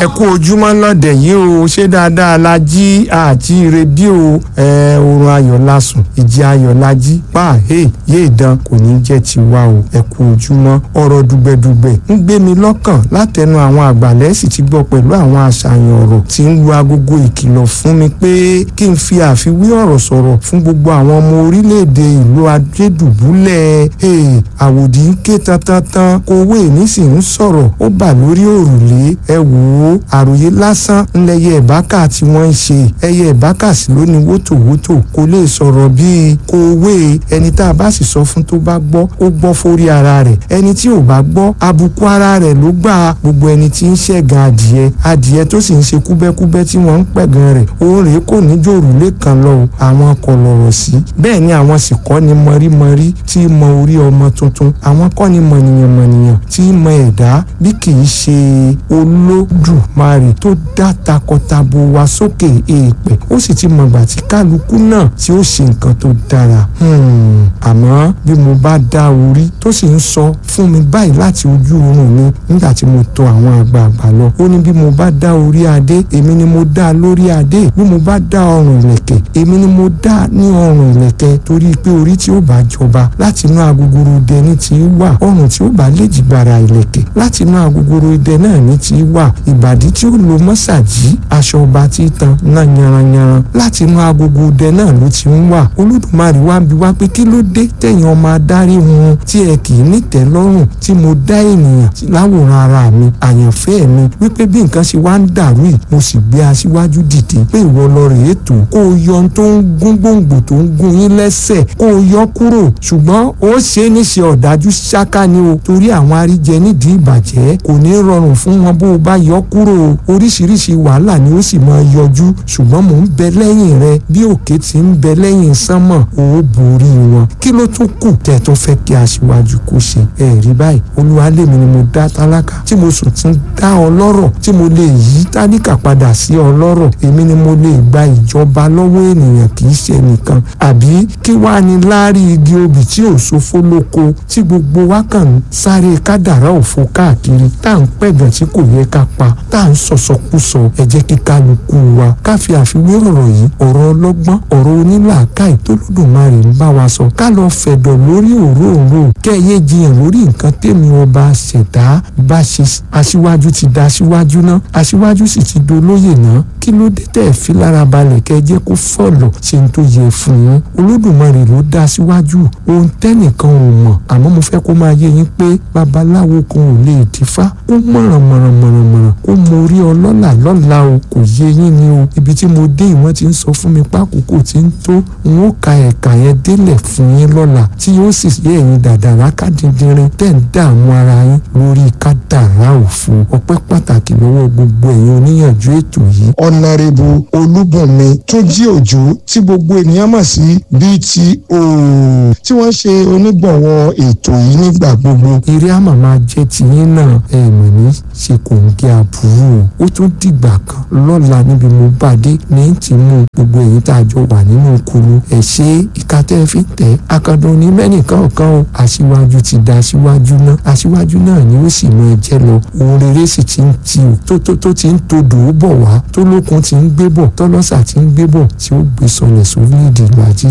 ẹ kú ojúmọ́ lọ́dẹ̀ yìí o ṣé dáadáa la jí àti rédíò ẹ oorun ayọ̀ la sùn ìjì ayọ̀ la jí pa hey yé ìdán kò ní jẹ́ tiwa o ẹ kú ojúmọ́ ọ̀rọ̀ dùgbẹ̀dùgbẹ̀ ń gbé mi lọ́kàn látẹnu àwọn àgbàlẹ́ sì ti gbọ́ pẹ̀lú àwọn àṣàyàn ọ̀rọ̀ tí ń lu agogo ìkìlọ̀ fún mi pé kí n fi àfiwé ọ̀rọ̀ sọ̀rọ̀ fún gbogbo àwọn ọmọ orílẹ̀-èdè ìlú adédùbúlẹ̀ àwòdì ń ké tantantan kówó èmi sì ń sọ̀rọ̀ ó bà lórí òrùlé ẹ wò ó àròyé lásán ńlẹyẹ ìbákà tí wọ́n ń ṣe ẹyẹ ìbákà sí ló ní wótòwótò kò lè sọ̀rọ̀ bíi kówé ẹni tá a bá sì sọ fún tó bá gbọ́ ó gbọ́ fórí ara rẹ̀ ẹni tí ò bá gbọ́ àbùkù ara rẹ̀ ló gbà gbogbo ẹni tí ń ṣẹ̀gàn adìẹ adìẹ tó sì ń ṣe kúbẹ́kúbẹ́ tí wọ́n ń pẹ̀gàn rẹ̀ òun rèé kò ní jòrùlé kan lọ àwọn kò lọ̀rọ̀ sí bẹ́ẹ̀ ni àwọn sì kọ́ ni mọ̀rímọ̀rí tí mọ orí ọmọ tuntun àwọn kọ́ ni mọ̀nìyàn-mọ̀nìyàn tí mọ ẹ̀dá bí kì í ṣe olódùmarè tó dá takọtabo wa sókè èèpẹ̀ ó sì ti mọ̀gbà tí kálukú náà tí ó ṣe nǹkan tó dára àmọ́ bí mo bá dá orí tó sì ń sọ fún mi báyìí láti ojú oorun mi nígbà tí mo tọ̀ àwọn àgbààgbà lọ ó ní bí mo bá dá orí adé èmi ni mo dá lórí adé bí mo bá dá ọrùn ìlẹ̀kẹ̀ èmi ni mo dá ní ọrùn ìlẹ̀kẹ̀ torí pé orí tí ó bá jọba láti inú agogoro idẹ ní ti wà ọrùn tí ó bá léjìgbara ìlẹ̀kẹ̀ láti inú agogoro idẹ náà ní ti wà ìbàdí tí ó lo mọ́sàgì aṣọ ọba tí tan náà yanranyanran láti inú agogo idẹ náà ló ti ń wà olódùmarè wá bí wá pé kí ló dé tẹ̀yìn ọmọ adarí wọn tí ẹ kì í nítẹ́ lọ́rùn tí mo dá ènìyàn láwòrán ara mi àyànfẹ́ mi wípé bí nǹkan ṣe wá ń dàrú yìí mo sì gbé aṣíwájú dìde pé ìwọ lọ rèé tó kó o yọ ohun tó ń gún gbòǹgbò tó ń gún yín lẹ́sẹ̀ kó o yọ kúrò ṣùgbọ́n ó ṣe é níṣe ọ̀dájú ṣáká ni o torí àwọn aríjẹ nídìí ìbàjẹ́ kò ní rọrùn fún wọn bó o bá yọ kúrò oríṣiríṣi wàhálà ni ó sì máa yọjú ṣùgbọ́n mò ń bẹ lẹ́yìn rẹ bí òkè ti ń bẹ lẹ́yìn sánmọ̀ ó borí wọn kí ló tún kù tẹ̀ tó fẹ́ kí aṣíwájú kó ṣe ẹ rí báyìí olúwa lèmi ni mo dá tálákà tí mo sùn tún dá ọlọ́rọ̀ tí mo lè yí tálíkà padà sí ọlọ́rọ̀ èmi ni mo lè gba ìjọba lọ́wọ́ ènìyàn kì í ṣe nìkan àbí kí wàá ní láárí igi obì tí ò sófó lóko tí gbogbo wa kàn ń sáré kádàrá òfo káàkiri tá à ń pẹ̀gàn tí kò yẹ ká pa tá à ń sọ̀sọ̀kúsọ ẹ jẹ́ kí kálukú wa ká fi àfiwé ọ̀rọ̀ yìí ọ̀rọ̀ ọlọ́gbọ́n ọ̀rọ̀ onílàákàyè tó lódùmarè ń bá wa sọ ká lọ fẹ̀dọ̀ lórí òróòró kẹ́ẹ̀yé jiyàn lórí nǹkan tèmi ọba ṣẹ̀dá bá ṣe aṣíwájú ti da aṣíwájú náà aṣíwájú sì ti dolóyè náà kí ló dé tẹ̀ fi lára balẹ̀ kẹ́ ẹ jẹ́ kó fọ̀lọ̀ ṣe ń tó yẹ fún yín olódùmarè ló dá aṣíwájú ohun tẹ́nìkan ò mọ̀ àmọ́ mo fẹ́ kó máa yé yín pé babaláwo kan ò lè dífá kó mọ̀ràn mọ̀ràn mọ̀ràn mọ̀ràn kó mo rí ọlọ́là lọ́la o kò yé yín ni o ibi tí mo dé ìwọ́n ti ń sọ fún mi pákòkò tí ń tó n ó ka ẹ̀ka yẹn délẹ̀ fún yín lọ́la tí yóò sì yé ẹ̀yin dàdàrà kádìndínrín tẹ̀ ń dààmú ara yín lórí kádàrá òfo ọpẹ́ pàtàkì lọ́wọ́ gbogbo ẹ̀yin oníyànjú ètò yìí. ọ̀nàrẹ́bù olúbùnmi túnjí òjò tí gbogbo ènìyàn mọ̀ sí bto tí wọ́n ṣe onígbọ̀wọ́ ètò yìí nígbà gbogbo. eré àmà máa jẹ́ tiyín náà ẹ̀ mọ̀ ní ṣe kò ń gé àbúrò ó tún dìgbà kan lọ́la níbi mo bá dé ní ti mú gbogbo èyí tá a jọ wà nínú kulu ẹ̀ ṣe ìkàtẹ́ fi tẹ̀ akadùn ní mẹ́nìkan kan o aṣíwájú ti da aṣíwájú náà aṣíwájú náà ni ó sì mọ ẹjẹ́ lọ ohun rere sì ti ń ti o tó tó tó ti ń todò ó bọ̀ wá tó lókun ti ń gbé bọ̀ tọ́lọ́sà ti ń gbé bọ̀ tí ó gbé sọlẹ̀ sórílẹ̀-èdè ìlú ajé